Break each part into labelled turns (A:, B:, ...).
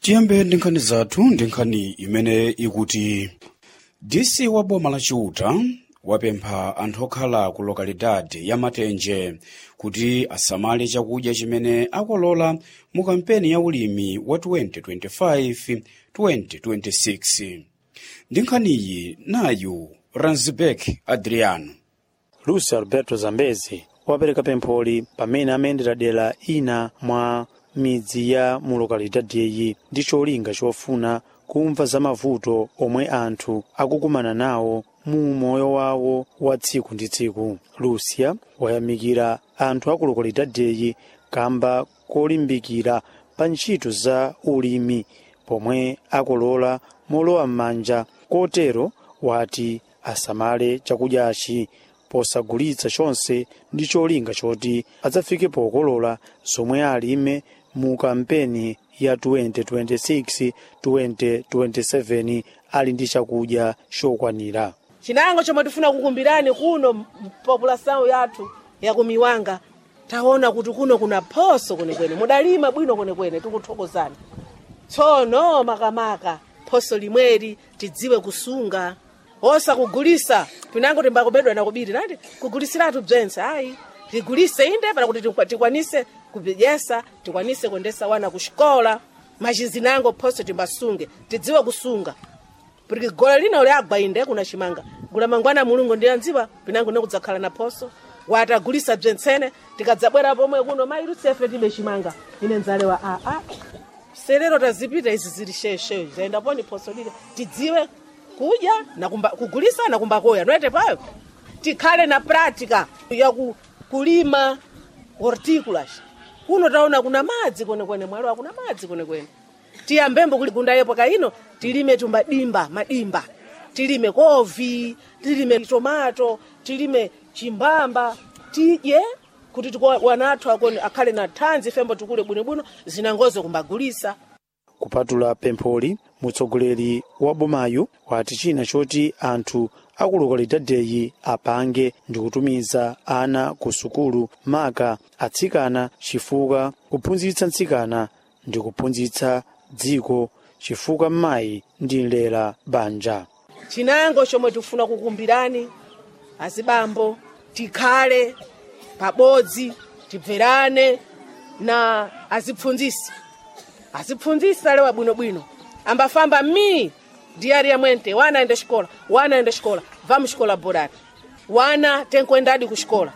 A: tiyambe ndi nkhani zathu ndi nkhani imene ikuti dc wa boma la chiuta wapempha anthu okhala ku lokalidade ya matenje kuti asamale chakudya chimene akolola mu kampeni ya ulimi wa 2025-2026 ndi nkhaniyi nayu ranzibek adriano
B: lucio alberto zambezi wapereka pempholi pamene amayendera dera ina mwa midzi ya mu lokalidadiyi ndi cholinga chofuna kumva za mavuto omwe anthu akukumana nawo mu moyo wawo wa tsiku ndi tsiku lucia wayamikira anthu aku lokalidadiyi kamba kolimbikira pa ntchito za ulimi pomwe akolola molowa m'manja kotero wati asamale chakudyachi posagulitsa chonse ndi cholinga choti adzafike pokolola zomwe alime mu kampeni ya 2026-2027 ali ndi chakudya chokwanira
C: chinango chomwe tifuna kukumbirani kuno populasawo yathu yakumiwanga taona kuti kuno kuna phoso kwenekwene mudalima bwino kwenekwene tikuthokozani tsono makamaka phoso limweri tidziwe kusunga osakugulisa pinango timbakubedwa nakubiri nati kugulisiratu bzentse ayi tigulise inde para kuti tikwa- tikwanise kudyesa tikwanise kuendesa wana kuxikola machizinango phoso timbasunge tidziwe kusunga porque gola lina uliagwa inde kuna chimanga gula mangwana mulungu ndiyanziwa pinango nekudzakhala na phoso watagulisa bzentsene tikadzabwera pomwe kuno mailusefe tibe chimanga ine nzalewa aa serero tazipita izi zili sheshe zaenda poni phoso lile tidziwe kudya na kumba, kugulisa na kumbakoya noete payo tikhale na pratika ya ku, kulima horticulture kuno taona kuna madzi kwenekwene mwalo akuna madzi kwenekwene tiyambembo kuli kunda yepo kaino tilime tumbadimba madimba tilime kovi tilime tomato tilime chimbamba tidye kuti tiko- wanathu akoni akhale na thanzi fembo tikule bwinobwino zinangozo kumbagulisa
B: kupatula pempholi mutsogoleri wa bomayu wati china choti anthu aku lokalidadiyi apange ndi kutumiza ana ku sukulu maka atsikana chifukwa kuphunzitsa mtsikana ndi kuphunzitsa dziko chifukwa mayi ndi nlera banja
C: chinango chomwe tikufuna kukumbirani azibambo tikhale pabodzi tibverane na azipfunzisi azipfunzisi alewa bwinobwino ambafamba mi diari yamwente wana aende xikola wana aende xikola vamos xikola bodani wana tenkuendadi ku xikola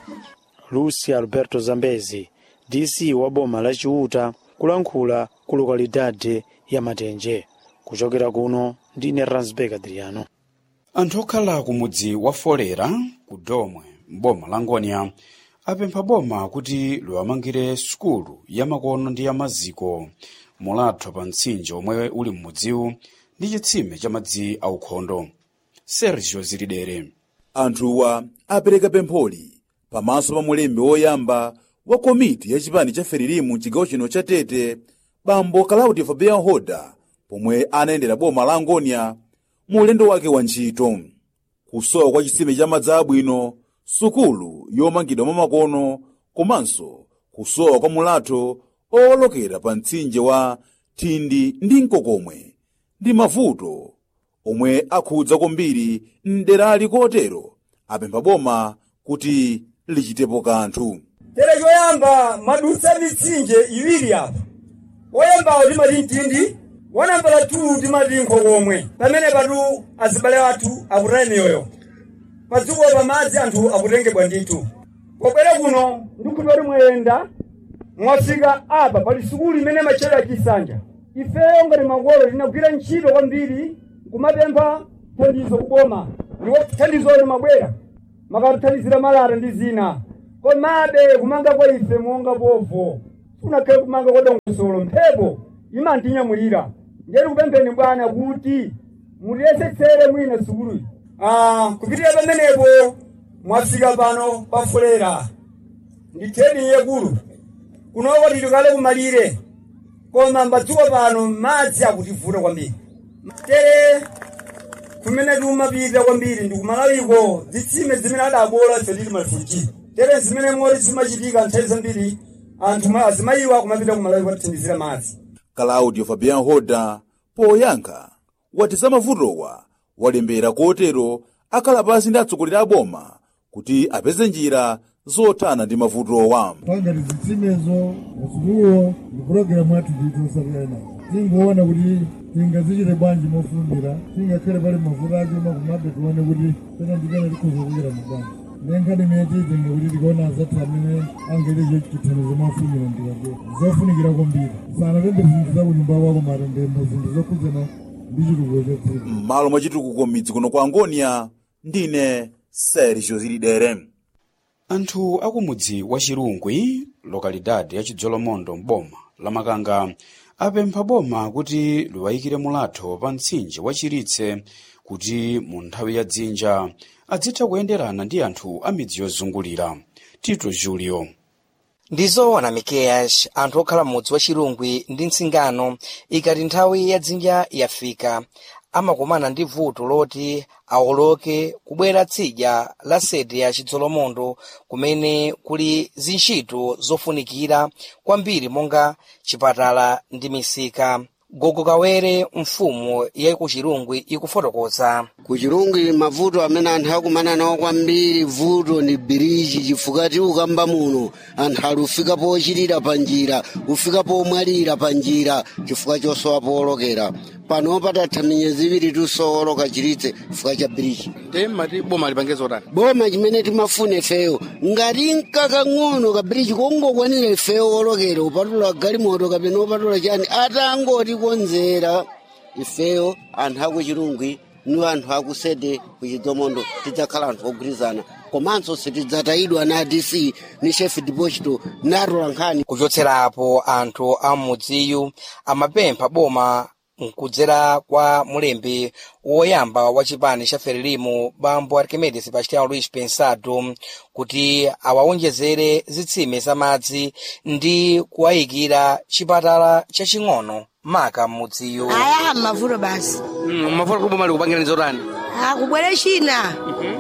B: lucy alberto zambezi dc wa boma la chiuta kulankhula ku lokalidade ya matenje kuchokera kuno ndine ransberg adriano
A: anthu okhala ku mudzi wa folera ku domwe m'boma la ngonia apempha boma kuti liwamangire sukulu ya makono ndi ya maziko mulathwa pa mtsinje omwe uli m'mudziwu ndi chitsime cha madzi aukhondo sergio zilidere
D: anthuwa apereka pempholi pamaso pa mulembi woyamba wa komiti ya chipani cha ferilimu chigawo chino cha tete bambo claudio fabian hoda pomwe anayendera boma la angonia mu ulendo wake wa ntchito kusowa kwa chitsime cha madzi abwino sukulu yomangidwa mwamakono komanso kusowa kwa mulatho owolokera pa mtsinje wa thindi ndi mkokomwe ndi mavuto omwe akhudza kwambiri mderali kotero apempha boma kuti lichitepo kanthu
E: tere choyamba madutsa mitsinje iwiri apa woyambawo timati mtindi wanambala 2 timati nkokomwe pamene patu azibale athu akutaya miyoyo padziko pa madzi anthu akutengebwa ndithu pobwera kuno ndikuti kuti mwayenda mwafika apa pali sukulu imene machera chisanja ifeyo ngati makolo tinagwira ntchito kwambiri kumapempha thandizo kuboma ndipo thandizo limabwera makatithandizira malata ndi zina komabe kumanga kwa ife monga povo unakhale kumanga kwa dongosolo mphepo imantinyamulira ndiyeti kupempheni bwana kuti mutiyesetsere mwina sukuluyi Ah, kupitira pamenepo mwafika pano pafulera nditheni yekulu kunoko titikale kumalire koma mbadziko pano madzi akutivuta kwambiri tere kumene tikumapita kwambiri ndikumalawiko zitsime zimene adabola ife tili malifunjiro tere zimene moti zimachitika nthawi zambiri anthu ma- azimayiwa kumapita kumalawi kwatithandizira madzi
D: claudio fabian hoda poyankha wati za mavutowa walembera kotero akhala pasi ndi atsogoleri a boma kuti apeze njira zothana ndi mavutowa
F: pangati zitsimezo masukuluwo ndi pulogalamu yathu tiitosatira nazo tingoona kuti tingazichite bwanji mofundira tingakhale pali mavuto achuma kumabe tione kuti pena ndipena tikhoza kuchera mu bwanji nenkhani imene tiitinga kuti tikaona azathu amene angelecho chithandizo mwafunira ndikake zofunikira kwambiri sanatende zinthu za kunyumba kwako matendembo zinthu zokhudzana ndi chitukuko cha dziko
D: m'malo mwa chitukuko midzi kuno kwa angonia ndine sergio zilidere
A: anthu akumudzi wa chirungwi lokalidadi ya chidzolomondo mboma la makanga apempha boma kuti liwayikire mulatho pa mtsinje wa chiritse kuti mu nthawi ya dzinja adzitha kuyenderana ndi anthu a midzi yozungulira tito julio
G: ndizoona mikeyash anthu okhala m'mudzi wa chirungwi ndi mtsingano ikati nthawi ya dzinja yafika amakumana ndi vuto loti awoloke kubwera tsidya la sede ya chidzolomondo kumene kuli zintchito zofunikira kwambiri monga chipatala ndi misika gogo kawere mfumu ya ku chirungwi ikufotokoza
H: ku chirungwi mavuto amene anthu akumana nawo kwambiri vuto ni biriji chifukwa ti ukamba muno anthu ali ufika pochitira pa njira ufika pomwalira pa njira chifukwa chosowa powolokera pano patatha minyezi iwiri tusowoloka chiritse chifukwa cha biriji
G: mati boma lipangezo tani
H: boma chimene timafuna ifeyo ngati nkakang'ono kabiriji kongokwanira ifeyo wolokera upatula galimoto kapena upatula chani atangotikonzera ifeyo anthu akuchirungwi ni anthu akusede kuchidzolomondo tidzakhala anthu ogwirizana komanso sitidzatayidwa na dc ni chef deposito natola nkhani
G: kuchotserapo anthu a m'mudziyu amapempha boma nkudzera kwa mulembi woyamba wa chipani cha ferelimu bambo archimedes sebastião luis pensado kuti awawonjezere zitsime za madzi ndi kuwayikira chipatala chaching'ono maka m'mudziyu
I: aya mavuto basi
G: mavuto kuti boma likupangira nizotani
I: akubwere china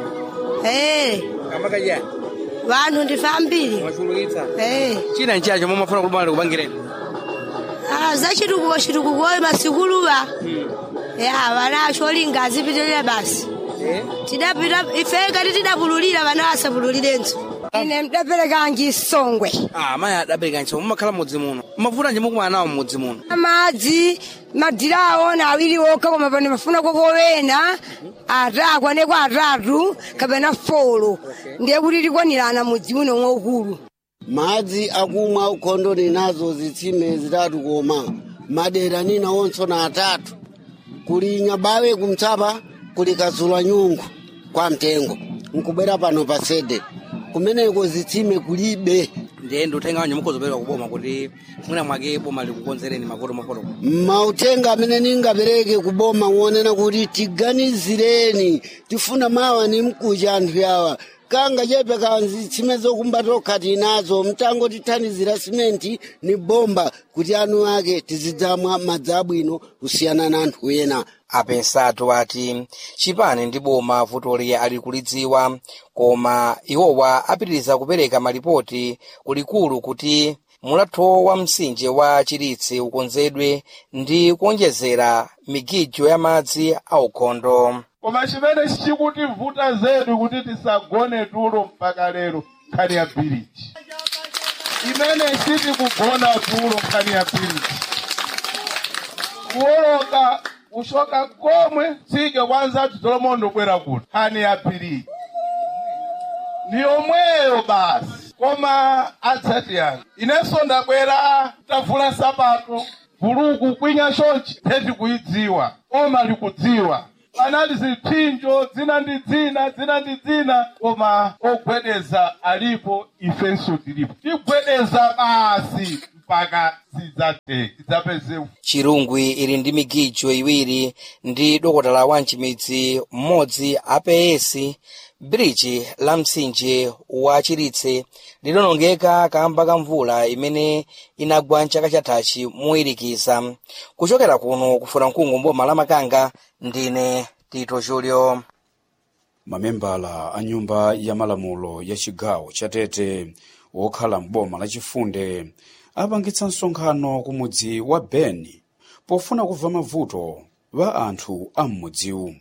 I: eh
G: amakajani
I: vanthu ndife ambiri
G: mwachulukitsa
I: eh
G: china nchacho momafuna kuti boma likupangireni
I: ah zachitukuko chitukuko masikuluva ya vana acholinga azipitirira basi tidapita ife ngati tidapululira vana asapululirenso ine mdaperekanji songwe
G: ah mayi adabereka ntchito mumakhala m'mudzi muno mavuto nje mukumana nawo m'mudzi muno
I: amadzi madirawo na awiri okha koma pano mafuna kokowena atatu aneko atatu kapena folo ndiye kuti tikwanirana mudzi uno mwaukulu
H: madzi akumwa ukhondo ninazo zitsime zitatu koma madera nina onso na atatu kuli nyabawe kumtsapa kuli kazula nyungu kwa mtengo nkubwera pano pa sede kumeneko zitsime kulibe
G: ndiye ndiuthenga wanje mukhozopereka kuboma kuti mwina mwake boma likukonzereni mavuto mafoto
H: mauthenga amene ningapereke kuboma wonena kuti tiganizireni tifuna mawa ni mkucha anthu yawa kanga chepe kanzi tsime zokumba tokha tinazo mtango tithandizira simenti ni bomba kuti anu ake tizidzamwa madzi abwino kusiyana na anthu ena
G: apensatu ati chipani ndi boma vutoli ali kulidziwa koma iwowa apitiriza kupereka malipoti kulikulu kuti mulatho wa mtsinje wa chiritsi ukonzedwe ndi kuonjezera migijo ya madzi aukhondo
J: koma chimene chikutivuta zedi kuti tisagone tulo mpaka lero nkhani ya biriji imene sitikugona tulo nkhani ya biriji kuwoloka kushoka komwe tsike kwanza chidzolomondo kwera kuti nkhani ya biriji ndi yomweyo basi koma adzati yanga inenso ndakwera tavula sapato buluku kwinya chonchi theti kuidziwa koma likudziwa panali ziphinjo dzina ndi dzina dzina ndi dzina koma ogwedeza alipo ifenso tilipo tigwedeza basi mpaka zidzathe zidzapeze
G: chirungwi ili ndi migijo iwiri ndi dokotala wa mchimidzi mmodzi apesi bridge la mtsinje wa chiritse lidonongeka kamba ka mvula imene inagwa mchaka chathachi moyirikiza kuchokera kuno kufuna mkungu mboma la makanga ndine tito julio
A: mamembala a nyumba ya malamulo ya chigawo cha tete wokhala mboma lachifunde apangitsa msonkhano ku mudzi wa beni pofuna kumva mavuto wa anthu a m'mudziwu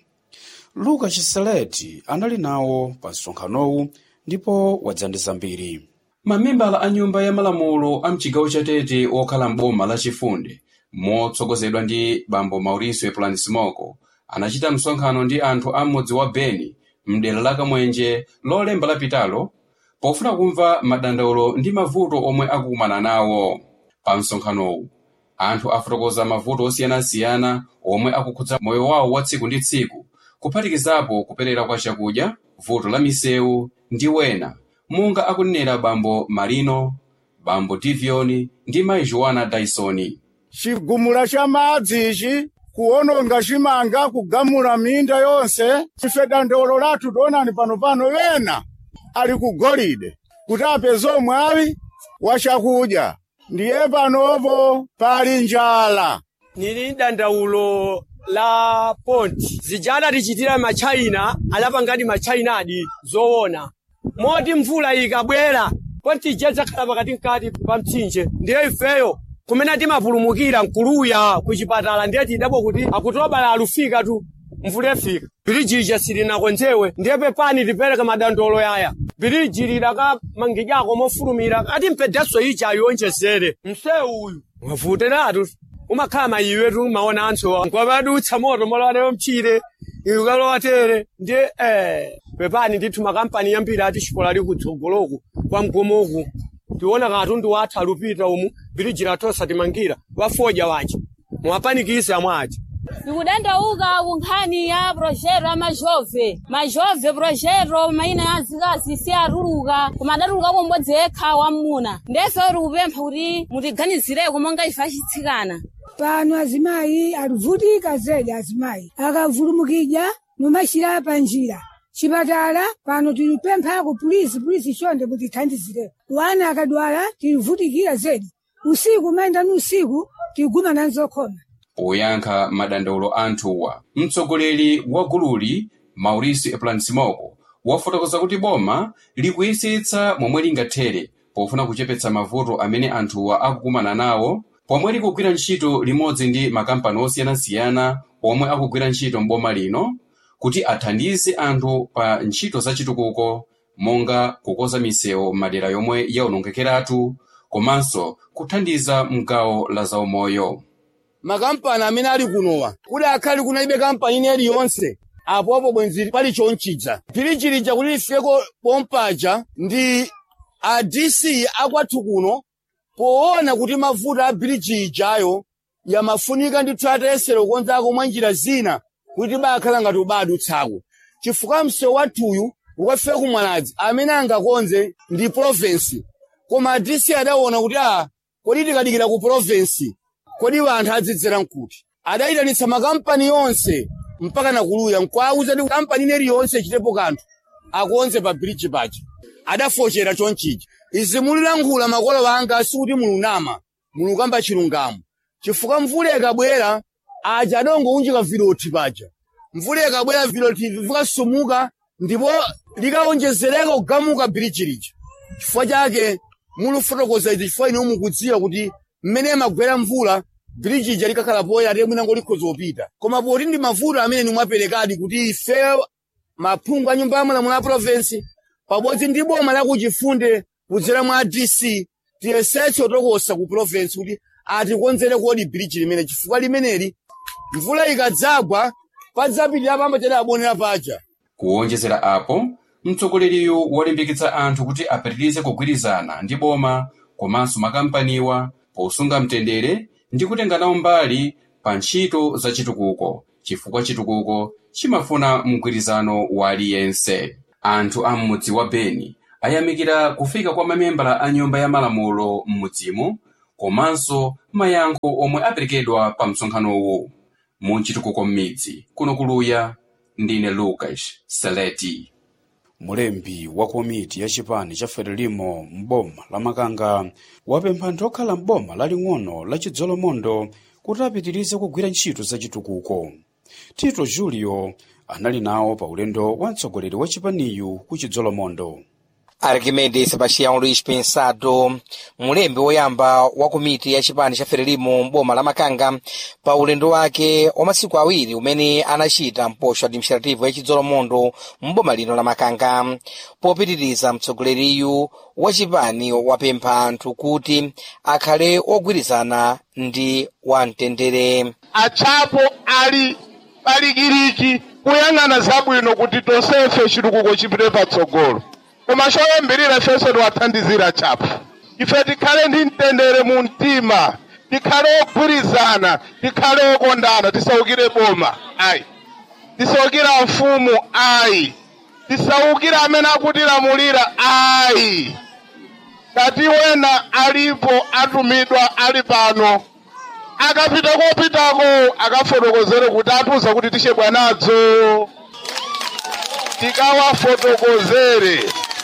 A: luka chiseleti anali nawo pa msonkhanowu ndipo wadzandiza mbiri
K: mamembala a nyumba ya malamulo a mchigawo cha tete okhala m'boma la chifunde motsogozedwa ndi bambo mauricio eplanismoko anachita msonkhano ndi anthu a m'mudzi wa beni mdera la kamwenje lolemba lapitalo pofuna kumva madandaulo ndi mavuto omwe akukumana nawo pa msonkhanowu anthu afotokoza mavuto osiyanasiyana omwe akukhudza moyo wawo wa tsiku ndi tsiku kuphatikizapo kuperera kwa chakudya vuto la misewu ndi wena monga akunenera bambo marino bambo divioni ndi mayi joana daisoni
L: chigumula cha madzi ichi kuwononga chimanga kugamula minda yonse ife dandolo lathu tionani panopano wena ali ku golide kuti apeze mwawi wa chakudya ndiye panopo pali njala
E: nili dandaulo la ponti zijada tichitira machina alapangadi machina adi zoona moti mvula ikabwera ponti ija zakhala pakati mkati pa mtsinje ndiye ifeyo kumene timapulumukira nkuluya ku chipatala ndiye tidabo kuti akutobala alufika tu mvula ifika biriji ija silinakonzewe ndiye pepani tipereka madandolo yaya biriji lidakamangijako mofulumira ati mpedaso ija ayionjezere msewu uyu wavuteratu umakhala mayiwe tu maona anthu nkwapadutsa moto molowatero mchire ikalowatere ndiye eh pepani ndithu makampani yambiri ati xikola li kutsogoloku kwa mgomoku tiona katundu wathu alupita umu biriji latosa timangira wafoja waja muwapanikise amwaja
M: ikudandauka ku nkhani ya projero ya majove majove projero maina ya azikazi si atuluka koma adatuluka kumbodzi yekha wamuna ndefe uri kupempha kuti mutiganizireko monga ife achitsikana
I: pano azimayi alivutika zedi azimayi akavulumukidya numachira pa njira chipatala pano tilipemphako pulisi pulisi chonde mutithandizireko wana akadwala tilivutikira zedi usiku mayenda ni usiku tigumana nzokhoma
K: poyankha madandaulo anthuwa mtsogoleri wa gululi mauricio eplanismoko wafotokoza kuti boma likuyesetsa momwe lingathere pofuna kuchepetsa mavuto amene anthuwa akukumana nawo pomwe likugwira ntchito limodzi ndi makampani osiyanasiyana omwe akugwira ntchito m'boma lino kuti athandize anthu pa ntchito zachitukuko monga kukonza misewu m'madera yomwe yaonongekeratu komanso kuthandiza mgawo la zaumoyo
L: makampani amene ali kunowa kuti akhale kunalibe kampani ine iliyonse apopo bwenzi pali chonchidza pilichilija kuti lifeko pompaja ndi a dc akwathu kuno poona kuti mavuto a biliji ijayo yamafunika ndithu atayesera kukonzako mwa njira zina kuti bakhala ngati ubadutsako chifukwa msewu wathuyu ukafika kumwaladzi amene angakonze ndi provinsi koma a dc adaona kuti a kodi tikadikira ku provinsi kodi anthu adzidzera nkuti adayitanitsa makampani yonse mpaka nakuluya nkwauza kuti kampani ine iliyonse ichitepo kanthu akonze pa biliji paja adafochera chonchija izi mulilankhula makolo anga sikuti mulunama mulukamba chilungamo chifukwa mvula ikabwera aja adongounjika viloti paja mvula ikabwera viloti vikasumuka ndipo likawonjezereka kugamuka biliji lija chifukwa chake mulufotokoza izi chifukwa ine mukudziwa kuti mmene magwera mvula biliji ija likakhala poyera ate mwina ngolikhoza kupita koma poti ndi mavuto amene nimwaperekadi kuti ife maphungu a nyumba ya malamulo a provinsi pabodzi ndi boma lakuchifunde kudzera mwa dc tiyesetse otokosa ku provinsi kuti atikonzere kodi biliji limene chifukwa limeneli mvula ikadzagwa padzapitira pamba chati abonera paja
K: kuwonjezera apo mtsogoleriyu walimbikitsa anthu kuti apitirize kugwirizana ndi boma komanso makampaniwa posunga mtendere ndi kutenga nawo mbali pa ntchito za chitukuko chifukwa chitukuko chimafuna mgwirizano wa aliyense anthu a m'mudzi wa beni ayamikira kufika kwa mamembala a nyumba ya malamulo m'mudzimu komanso mayankho omwe aperekedwa pa msonkhanowu mu chitukuko m'midzi kuno kuluya ndine lucas seleti
A: mulembi wa komiti ya chipani cha frelimo m'boma la makanga wapempha anthu okhala m'boma laling'ono la chidzolomondo kuti apitirize kugwira ntchito za chitukuko tito julio anali nawo pa ulendo wa mtsogoleri wa chipaniyu ku chidzolomondo
G: arquimedes sebastião luís pensado mulembi woyamba wa komiti ya chipani cha frelimo m'boma la makanga pa ulendo wake wa masiku awiri umene anachita mposho administrativo ya chidzolomondo m'boma lino la makanga popitiriza mtsogoleriyu wa chipani wapempha anthu kuti akhale ogwirizana ndi wamtendere
J: achapo ali palikiriki kuyang'ana zabwino kuti tonsefe chitukuko chipite patsogolo koma choyambirira ifenso tiwathandizira chapo ife tikhale ndi mtendere mu mtima tikhale ogwirizana tikhale okondana tisaukire boma ayi tisaukira mfumu ayi tisaukira amene akutilamulira ayi kati wena alipo atumidwa ali pano akapita kopitako akafotokozere kuti atiuza kuti tichebwa nadzo tikawafotokozere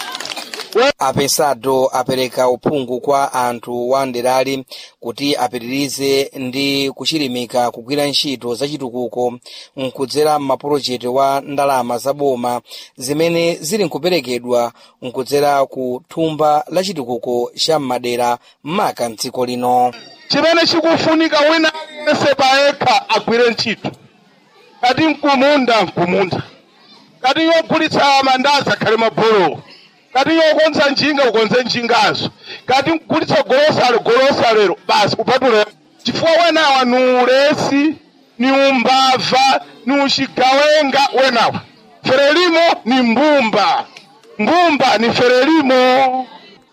G: apensado apereka uphungu kwa anthu wa nderali kuti apitirize ndi kuchilimika kugwira ntchito zachitukuko nkudzera m'mapulojekiti wa ndalama za boma zimene zili nkuperekedwa nkudzera ku thumba la chitukuko cha m'madera maka mdziko lino
J: chimene chikufunika wina aliyense payekha agwire ntchito kati mkumunda mkumunda kati yogulitsa mandazi akhale mabholo kati yokonza njinga ukonze njingazo kati mkugulitsa golosalo golosalero basi kupatula chifukwa wenawa ni ulesi ni umbava ni uchigawenga wenawa ferelimo ni mbumba mbumba ni ferelimo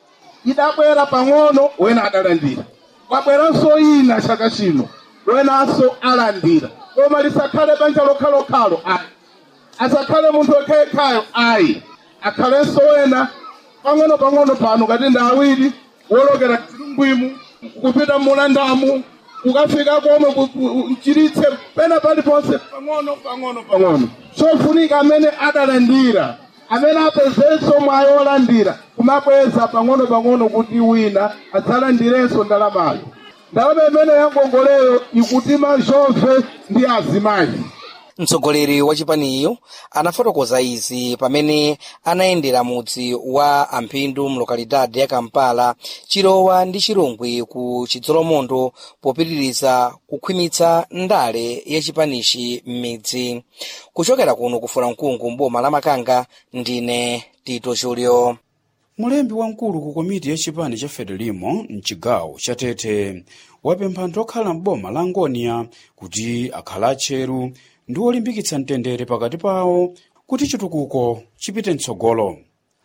J: idabwera pang'ono wena adalandira kwabweranso ina chaka chino wenanso alandira koma lisakhale banja lokhalokhalo ayi asakhale munthu wekhayekhayo ayi akhalenso wena pang'ono pang'ono pano kati ndi awiri wolokera chilungwimu kupita mulandamu ukafika komwe mchiritse pena paliponse pang'ono pang'ono pang'ono chofunika amene adalandira amene apezenso mwayi wolandira kumabweza pang'ono pang'ono kuti wina adzalandirenso ndalamayo ndalama imene yangongoleyo ikuti mazhove ndi azimayi
G: mtsogoleri wa chipaniyo anafotokoza izi pamene anayendera mudzi wa amphindu mlokalidade ya kampala chilowa ndi chirungwi ku chidzolomondo popitiriza kukhwimitsa ndale ya chipanichi m'midzi kuchokera kuno kufuna mkungu mboma la makanga ndine tito julio
A: mulembi wamkulu ku komiti ya chipani cha frelimo mchigawo cha tete wapempha anthu okhala m'boma la ngonia kuti akhala atcheru ndi olimbikitsa mtendere pakati pawo kuti chitukuko chipite mtsogolo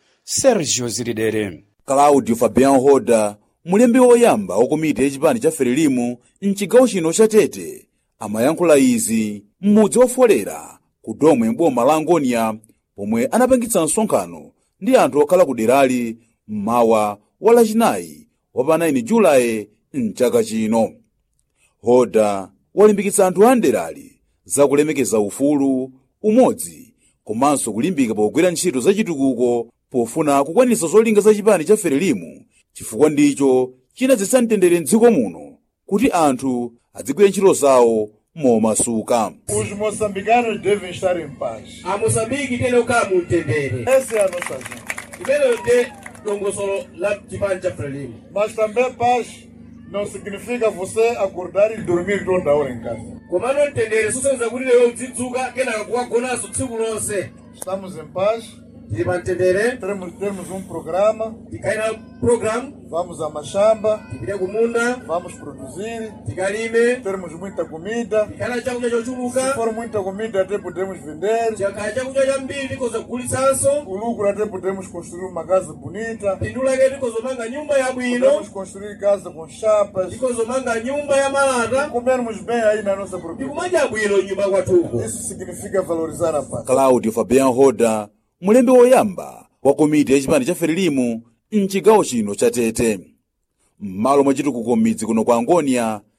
A: sergio zilidere
D: claudio fabian hoda mulembi woyamba wa komiti ya chipani cha frelimo mchigawo chino cha tete amayankhula izi m'mudzi wofolera ku domwe m'boma la ngonia pomwe anapangitsa msonkhano ndi anthu okhala ku derali mmawa wa lachinayi wa pa 9 julayi mchaka chino hoda walimbikitsa anthu a nderali zakulemekeza ufulu umodzi komanso kulimbika pogwira ntchito zachitukuko pofuna kukwanitsa zolinga za chipani cha frelimo chifukwa ndicho chinadzetsa mtendere mdziko muno kuti anthu adzigwira ntchito zawo momasuka
F: Os moçambicanos devem estar em paz.
N: a moçambique tene kukhala mu mtendere
F: Essa é a nossa agenda.
N: imeneyo ndi dongosolo la chipani cha frelimo
F: Mas também paz não significa você acordar e dormir toda hora em casa.
N: komano mtendere susaniza kuti leyo udzidzuka kenaka kukagonanso tsiku lonse
F: Estamos em paz.
N: tili pa mtendere
F: Temos, temos um programa.
N: tikaina program
F: Vamos a mashamba.
N: tipite kumunda
F: Vamos produzir.
N: tikalime
F: Temos muita comida.
N: tikana chakudya
F: Se
N: chochuluka
F: for muita comida, até podemos vender.
N: chakhala chakudya chambiri tikoza kugulitsanso
F: O lucro até podemos construir uma casa bonita.
N: phindu lake tikozomanga nyumba yabwino
F: Podemos construir casa com chapas.
N: tikozomanga nyumba ya malata
F: Comermos bem aí na nossa propriedade.
N: tikumadya bwino nyumba kwathuko
F: Isso significa valorizar a paz.
D: claudio fabian hoda mulembi woyamba wa komiti ya chipani cha frelimo mchigawo chino cha tete m'malo mwa chitukuko m'midzi kuno kwa angonia